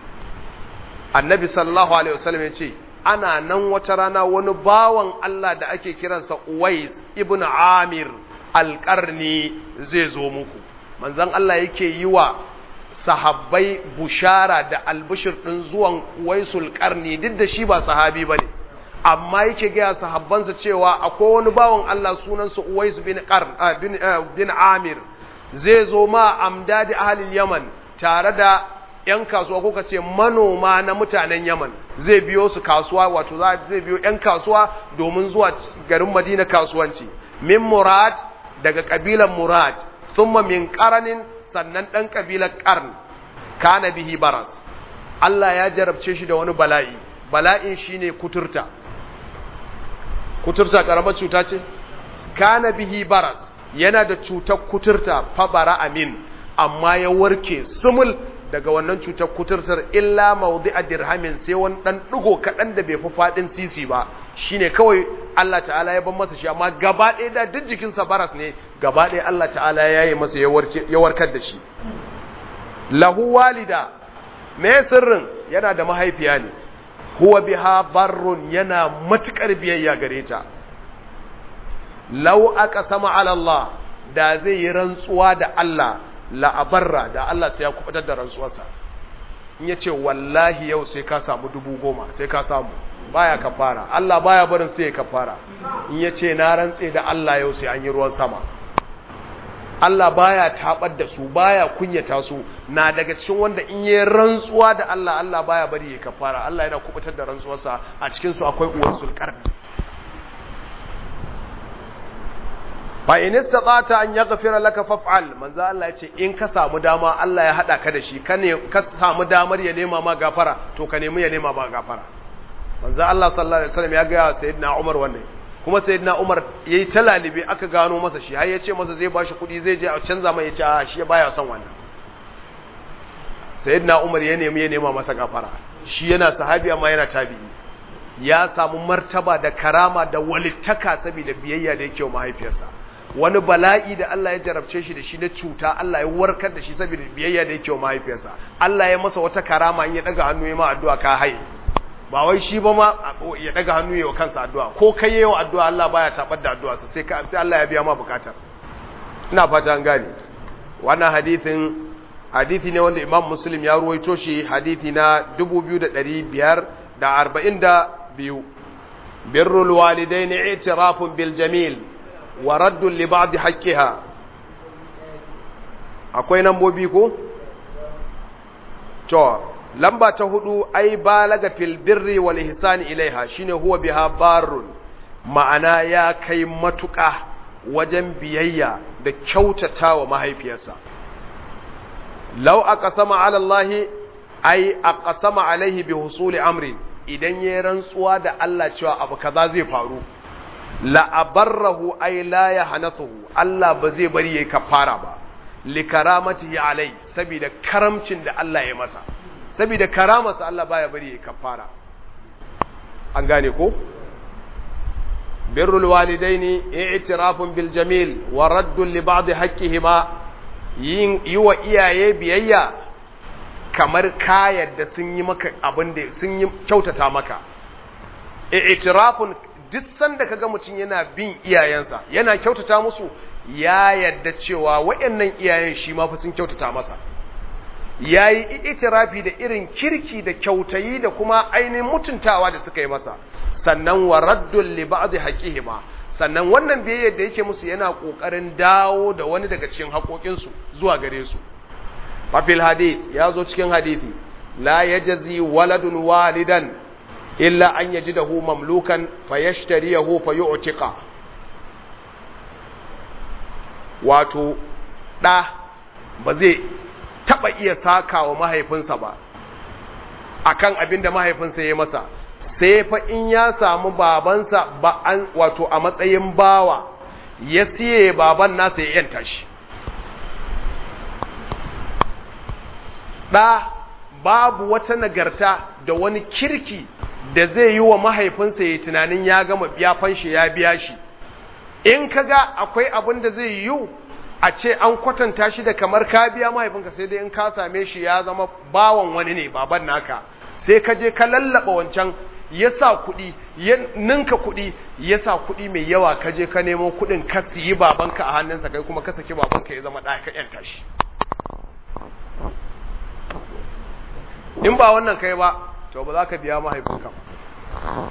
النبي صلى الله عليه وسلم يقول ana nan wata rana wani bawan Allah da ake kiransa Uwais ibn Amir alƙarni zai zo muku manzon Allah yake yi wa sahabbai bushara da albishir ɗin zuwan Uwaisul ƙarni duk da shi ba sahabi ba ne amma yake gaya sahabbansa cewa akwai wani bawan Allah sunansa Uwais bin, bin, bin Amir zai zo ma amdadi ahalil Yaman tare da ‘yan kasuwa ko ce manoma na mutanen Yaman zai biyo su kasuwa wato zai biyo ‘yan kasuwa domin zuwa garin Madina kasuwanci. Min Murad daga ƙabilan Murad, summa min ƙaranin sannan ɗan ƙabilan ƙarn, kana bihi baras. Allah ya jarabce shi da wani bala'i, bala'in shi ne kuturta. Kuturta ƙaramar cuta ce? Kana bihi baras, yana da cutar kuturta fabara amin, amma ya warke sumul daga wannan cutar kuturtar illa maudi a dirhamin sai wani ɗan ɗigo kaɗan da bai fi faɗin sisi ba shine kawai Allah ta'ala ya ban masa shi amma gaba ɗaya da duk jikinsa baras ne gaba ɗaya Allah ta'ala ya yi masa ya warkar da shi lahu walida me sirrin yana da mahaifiya ne huwa biha barrun yana matukar biyayya gare ta law aka sama ala Allah da zai yi rantsuwa da Allah la'abarra da Allah sai ya kubutar da rantsuwarsa in ya ce wallahi yau sai ka samu dubu goma sai ka samu baya kafara Allah baya barin sai ya kafara in ya ce na rantse da Allah yau sai an yi ruwan sama Allah baya tabar da su baya kunyata su na daga cikin wanda in yi rantsuwa da Allah Allah baya bari ya kafara Allah yana kubutar da rantsuwarsa a cikin su akwai uwar sulkarni fa in istata an yaghfira laka faf'al manzo Allah yace in ka samu dama Allah ya hada ka da shi ka ne ka samu damar ya nema ma gafara to ka nemi ya nema ma gafara manzo Allah sallallahu alaihi wasallam ya ga sayyidina Umar wannan kuma sayyidina Umar yayi talalibe aka gano masa shi har ya ce masa zai bashi kuɗi zai je a canza mai ya ce a shi baya son wannan sayyidina Umar ya nemi ya nema masa gafara shi yana sahabi amma yana tabi'i ya samu martaba da karama da walittaka saboda biyayya da yake wa mahaifiyarsa wani bala'i da Allah ya jarabce shi da shi na cuta Allah ya warkar da shi saboda biyayya da yake wa mahaifiyarsa Allah ya masa wata karama in ya daga hannu ya ma addu'a ka haye ba wai shi ba ma ya daga hannu ya wa kansa addu'a ko kai yayi wa addu'a Allah baya tabar da addu'a sai ka sai Allah ya biya ma bukatar ina fata an gane wannan hadithin hadithi ne wanda Imam Muslim ya ruwaito shi hadithi na 2542 birrul walidaini i'tirafun bil jamil wa raddun li ba'd haqqiha akwai nambobi ko to lamba ta hudu ai balaga fil birri wal ihsani ilaiha shine huwa biha barrun ma'ana ya kai matuƙa wajen biyayya da kyautatawa mahaifiyarsa law aqsama ala Allah ai aqsama alaihi bi husuli amri idan yayin rantsuwa da Allah cewa abu kaza zai faru la abarrahu ai la yahnathu Allah ba zai bari yayi kafara ba li karamatihi alai saboda karamcin da Allah ya masa saboda karamarsa Allah baya bari yayi kafara an gane ko birrul walidaini i'tirafun bil jamil wa raddun li ba'd haqqihima yin yiwa iyaye biyayya kamar ka yadda sun yi maka abin da sun yi kyautata maka i'tirafun duk sanda kaga mutum yana bin iyayensa yana kyautata musu ya yadda cewa wayannan iyayen shi ma fa sun kyautata masa yayi itirafi da irin kirki da kyautayi da kuma ainihin mutuntawa da suka yi masa sannan wa raddul li ba'd haqihima sannan wannan biyayyar da yake musu yana kokarin dawo da wani daga cikin haƙoƙinsu zuwa gare su fafil hadith ya zo cikin hadithi la yajzi waladun walidan illa an yajidahu mamlukan fayashtariyahu fayu'tiqa wato da ba zai taba iya sakawa mahaifinsa ba akan abin da mahaifinsa ya masa sai fa in ya samu babansa ba an wato a matsayin bawa ya siye baban nasa ya yanta shi ɗa babu wata nagarta da wani kirki da zai yi wa mahaifinsa ya tunanin ya gama biya fanshi ya biya shi in kaga akwai abin da zai yi a ce an kwatanta shi da kamar ka biya mahaifinka sai dai in ka same shi ya zama bawan wani ne baban naka sai ka je ka lallaba wancan ya sa kuɗi ya ninka kuɗi ya sa kuɗi mai yawa ka je ka nemo kuɗin ka siyi babanka a hannunsa kai kuma ka saki babanka ya zama ɗaya ka ƴanta shi in ba wannan kai ba to ba za ka biya mahaifinka ba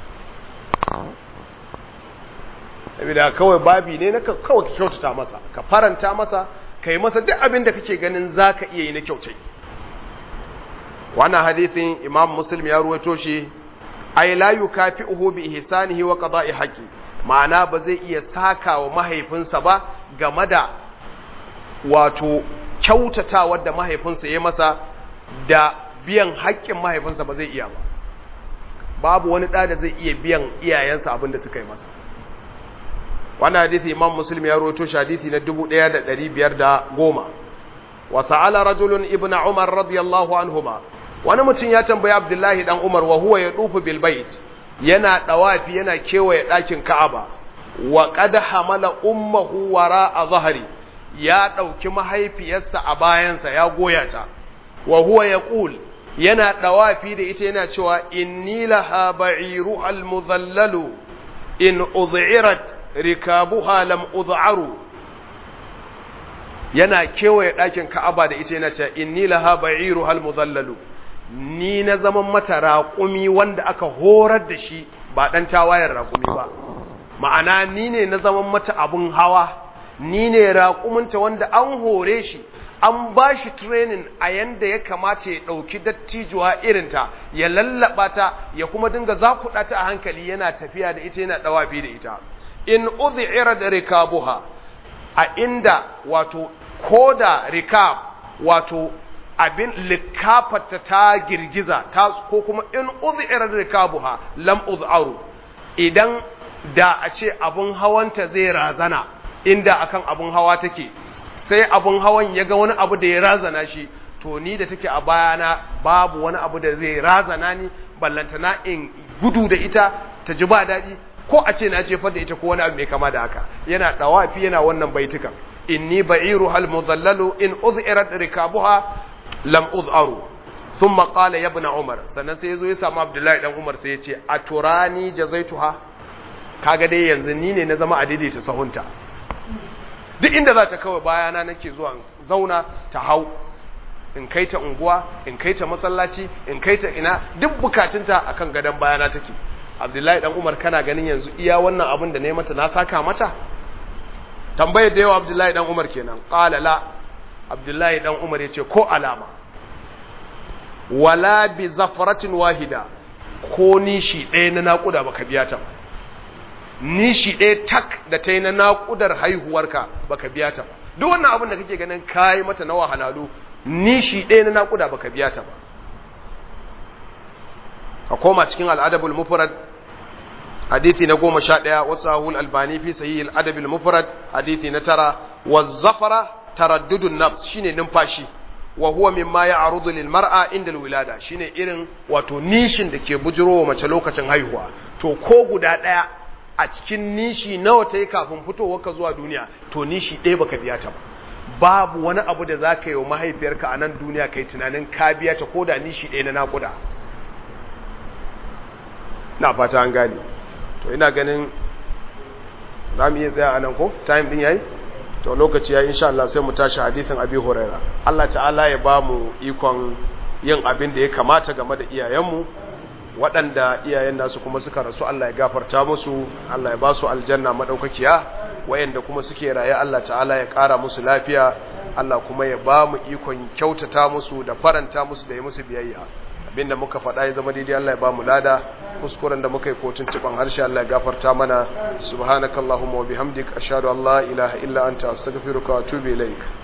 saboda kawai babi ne na kawai ka kyautata masa ka faranta masa ka yi masa duk abin da kake ganin za ka iya yi na kyautai wannan hadithin imam muslim ya ruwaito shi ay la yukafi'uhu bi ihsanihi wa qada'i haqqi ma'ana ba zai iya saka wa mahaifinsa ba game da wato kyautatawa da mahaifinsa ya masa da biyan haƙƙin mahaifinsa ba zai iya ba babu wani ɗa da zai iya biyan iyayensa abin da suka yi masa wannan hadisi imam muslim ya rawaito shi hadisi na 1510 wa sa'ala rajulun ibnu umar radiyallahu anhuma wani mutum ya tambayi abdullahi dan umar wa huwa ya dufu bil bait yana dawafi yana kewaye ɗakin ka'aba wa qad hamala ummuhu wara a zahari ya ɗauki mahaifiyarsa a bayansa ya goya ta wa huwa yaqul yana dawafi da ita yana cewa inni laha ba'iru al mudhallalu in udhirat rikabuha lam udharu yana kewaye ɗakin ka'aba da ita yana cewa inni laha ba'iru al mudhallalu ni na zaman mata raƙumi wanda aka horar da shi ba ɗan tawayen raƙumi ba ma'ana ni ne na zaman mata abun hawa ni ne raƙuminta wanda an hore shi an ba shi training a yanda ya kamata ya ɗauki dattijuwa irinta ya lallaba ta ya kuma dinga zakuɗa ta a hankali yana tafiya da ita yana ɗawafi da ita in udhi'ira da rikabuha a inda wato koda rikab wato abin likafata ta girgiza ta ko kuma in udhi'ira rikabuha lam udharu idan da a ce abun hawanta zai razana inda akan abun hawa take sai abun hawan ya ga wani abu da ya razana shi to ni da take a bayana babu wani abu da zai razana ni ballantana in gudu da ita ta ji ba daɗi ko a ce na jefar da ita ko wani abu mai kama da haka yana dawafi yana wannan baitukan inni ba'iru hal mudallalu in uz'irat rikabuha lam uz'aru thumma qala ya ibn umar sannan sai yazo ya samu abdullahi dan umar sai ya ce aturani jazaituha kaga dai yanzu ni ne na zama a daidaita sahunta duk inda za ta kawai bayana nake zuwa zauna ta hau in kai ta unguwa in kai ta masallaci in kai ta ina duk bukatunta akan gadon bayana take abdullahi dan umar kana ganin yanzu iya wannan abin da ne mata na saka mata tambayar da yawa abdullahi dan umar kenan qala la abdullahi dan umar yace ko alama wala bi zafaratin wahida ko nishi ɗaya na naƙuda baka biya ta ba nishi ɗaya tak da ta yi na naƙudar haihuwarka baka biya ta ba duk wannan abin da kake ganin kayi mata na wahalalu nishi ɗaya na naƙuda baka biya ta ba ka koma cikin al'adabul mufrad hadithi na goma sha ɗaya wasu ahul albani fi sayi al'adabul mufrad hadithi na tara wa zafara taraddudun nafs shine numfashi wa huwa mimma ya'rudu lil mar'a inda wilada shine irin wato nishin da ke bujirowa mace lokacin haihuwa to ko guda ɗaya a cikin nishi nawa ta yi kafin fitowarka zuwa duniya to nishi ɗaya baka biya ta ba babu wani abu da za ka yi wa mahaifiyarka a nan duniya kai tunanin ka biya ta ko da nishi ɗaya na naƙuda na fata an gane to ina ganin za mu iya tsaya a nan ko time ɗin yayi to lokaci ya insha Allah sai mu tashi hadithin abi huraira Allah ta'ala ya ba mu ikon yin abin da ya kamata game da iyayenmu waɗanda iyayen nasu kuma suka rasu Allah ya gafarta musu Allah ya ba su aljanna madaukakiya wayanda kuma suke raye Allah ta'ala ya ƙara musu lafiya Allah kuma ya ba mu ikon kyautata musu da faranta musu da yi musu biyayya abinda muka faɗa ya zama daidai Allah ya ba mu lada kuskuren da muka yi ko tuntuban harshe Allah ya gafarta mana subhanakallahumma wa bihamdik ashhadu an la ilaha illa anta astaghfiruka wa atubu ilaik